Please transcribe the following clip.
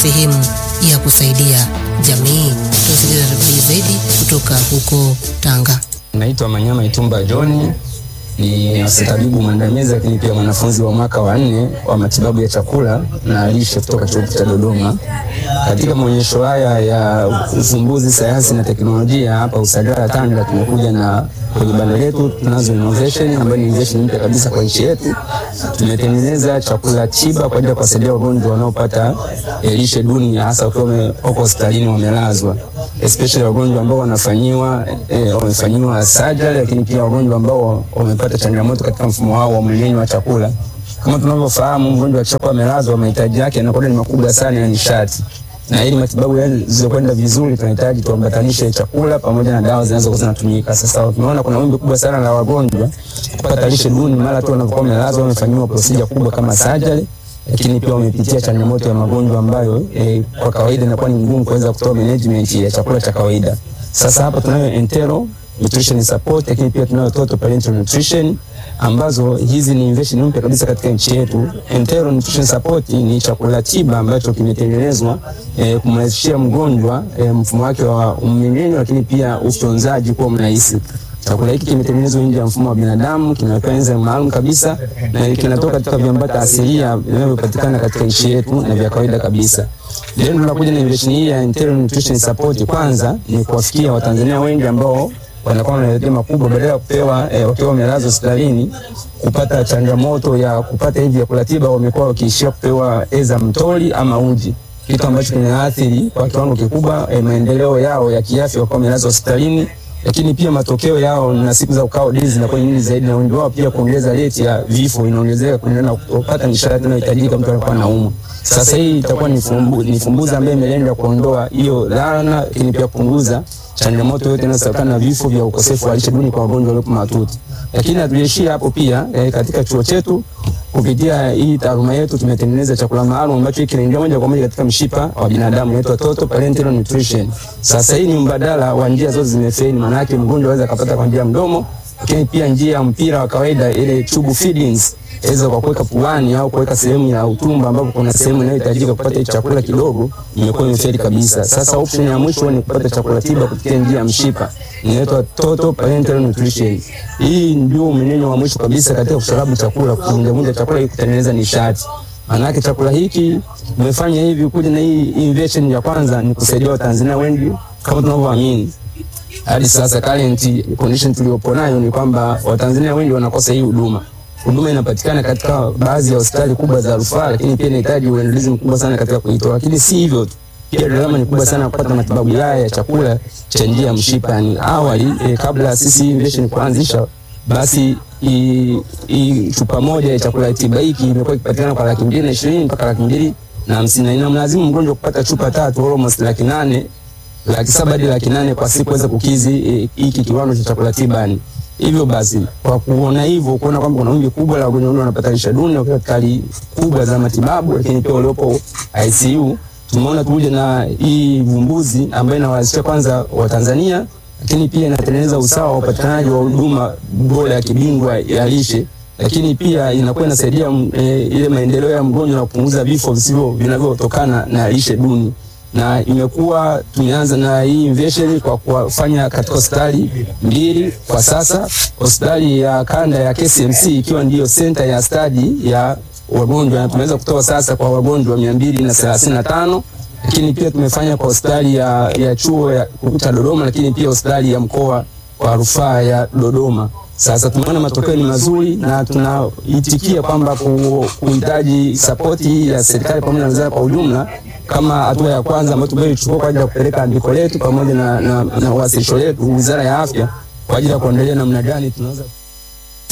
sehemu ya kusaidia jamii. Tusikilize habari zaidi kutoka huko Tanga. Naitwa Manyama Itumba John, ni afisa mwandamizi lakini pia mwanafunzi wa mwaka wa nne wa matibabu ya chakula na lishe kutoka chuo cha Dodoma. Katika maonyesho haya ya ufumbuzi, sayansi na teknolojia hapa Usagara Tanga, tumekuja na kwenye banda letu tunazo innovation ambayo ni innovation mpya kabisa kwa nchi yetu. Tumetengeneza chakula tiba kwa ajili ya kuwasaidia wagonjwa wanaopata lishe duni, hasa wakiwa wako hospitalini wamelazwa, especially wagonjwa ambao wanafanyiwa eh, wamefanyiwa surgery, lakini pia wagonjwa ambao wamepata changamoto katika mfumo wao wa mmeng'enyo wa chakula. Kama tunavyofahamu, mgonjwa akishakuwa amelazwa, mahitaji yake yanakuwa ni makubwa sana ya nishati na ili matibabu yaweze kwenda vizuri, tunahitaji tuambatanishe chakula pamoja na dawa zinazokuwa zinatumika. Sasa tumeona kuna wimbi kubwa sana la wagonjwa kupata lishe duni mara tu wanapokuwa wamelazwa, wamefanyiwa procedure kubwa kama surgery, lakini pia wamepitia changamoto ya magonjwa ambayo eh, kwa kawaida inakuwa ni ngumu kuweza kutoa management ya chakula cha kawaida. Sasa hapa tunayo enteral nutrition support, lakini pia tunayo total parental nutrition ambazo hizi ni innovation mpya kabisa katika nchi yetu. Enteral nutrition support ni chakula tiba ambacho kimetengenezwa eh, kumrahisishia mgonjwa eh, mfumo wake wa mmeng'enyo, lakini pia ufyonzaji kuwa mrahisi. Chakula hiki kimetengenezwa nje ya mfumo wa binadamu, kinawekwa enzyme maalum kabisa na kinatoka katika viambata asilia vinavyopatikana katika nchi yetu na vya kawaida kabisa. Leo tunakuja na innovation hii ya enteral nutrition support. Kwanza ni kuwafikia Watanzania wengi ambao wanakuwa na mahitaji makubwa, badala ya kupewa eh, wakiwa wamelazwa hospitalini kupata changamoto ya kupata hivi vyakula tiba, wamekuwa wakiishia kupewa eza mtoli ama uji, kitu ambacho kinaathiri kwa kiwango kikubwa eh, maendeleo yao ya kiafya wakiwa wamelazwa hospitalini, lakini pia matokeo yao na siku za ukao dizi zinakuwa nyingi zaidi, na wengi wao pia kuongeza rate ya vifo inaongezeka kulingana na kupata nishati inayohitajika mtu anakuwa anaumwa. Sasa hii itakuwa ni fumbu, ni fumbuzi ambayo imelenga kuondoa hiyo dhana, lakini pia kupunguza changamoto yote inayotokana na vifo vya ukosefu wa lishe duni kwa wagonjwa walio mahututi. Lakini hatujaishia hapo pia eh, katika chuo chetu kupitia hii taaluma yetu tumetengeneza chakula maalum ambacho kinaingia moja kwa moja katika mshipa wa binadamu inaitwa total parenteral nutrition. Sasa hii ni mbadala wa njia zote zimefeli, maana yake mgonjwa anaweza kupata kwa njia ya mdomo, lakini pia njia ya mpira wa kawaida ile tube feedings aweza kwa kuweka puani au kuweka sehemu ya utumbo ambapo kuna sehemu inayohitajika kupata chakula kidogo, imekuwa imefeli kabisa. Sasa option ya mwisho ni kupata chakula tiba kupitia njia ya mshipa, inaitwa total parenteral nutrition. Hii ndio mmeng'enyo wa mwisho kabisa katika kusharabu chakula, kuvunjavunja chakula ili kutengeneza nishati. Maanake chakula hiki tumefanya hivi kuja na hii innovation ya kwanza ni kusaidia Watanzania wengi kama tunavyoamini hadi sasa current condition tuliyopo nayo ni kwamba Watanzania wengi wanakosa hii huduma huduma inapatikana katika baadhi ya hospitali kubwa za rufaa, lakini pia inahitaji uendelezaji mkubwa sana katika kuitoa. Lakini si hivyo tu, pia gharama ni kubwa sana kupata matibabu haya ya chakula cha njia ya mshipa. Yani awali e, kabla sisi innovation kuanzisha, basi i, i, chupa moja ya chakula tiba hiki imekuwa ikipatikana kwa laki mbili na ishirini mpaka laki mbili na hamsini na inamlazimu mgonjwa kupata chupa tatu almost laki nane laki saba hadi laki nane kwa siku kuweza kukizi hiki e, kiwango cha chakula tiba yani. Hivyo basi kwa kuona hivyo, kuona kwamba kuna wimbi kubwa la wagonjwa wengi wanapata lishe duni wakiwa katika hali kubwa za matibabu, lakini pia waliopo ICU, tumeona tuje na hii vumbuzi ambayo inawawezesha kwanza Watanzania, lakini pia inatengeneza usawa wa upatikanaji wa huduma bora ya kibingwa ya lishe, lakini pia inakuwa inasaidia e, ile maendeleo ya mgonjwa na kupunguza vifo visivyo vinavyotokana na lishe duni na imekuwa tumeanza na hii innovation kwa kufanya katika hospitali mbili kwa sasa, hospitali ya kanda ya KCMC ikiwa ndiyo center ya stadi ya wagonjwa, na tumeweza kutoa sasa kwa wagonjwa mia mbili na thelathini na tano lakini pia tumefanya kwa hospitali ya, ya chuo ya cha Dodoma, lakini pia hospitali ya mkoa wa rufaa ya Dodoma. Sasa tumeona matokeo ni mazuri na tunaitikia kwamba kuhitaji sapoti ya serikali pamoja na wizara kwa ujumla kama hatua ya kwanza ambayo tumeichukua kwa ajili ya kupeleka andiko letu pamoja na, na, na wasilisho letu Wizara ya Afya kwa ajili ya kuangalia namna gani tunaweza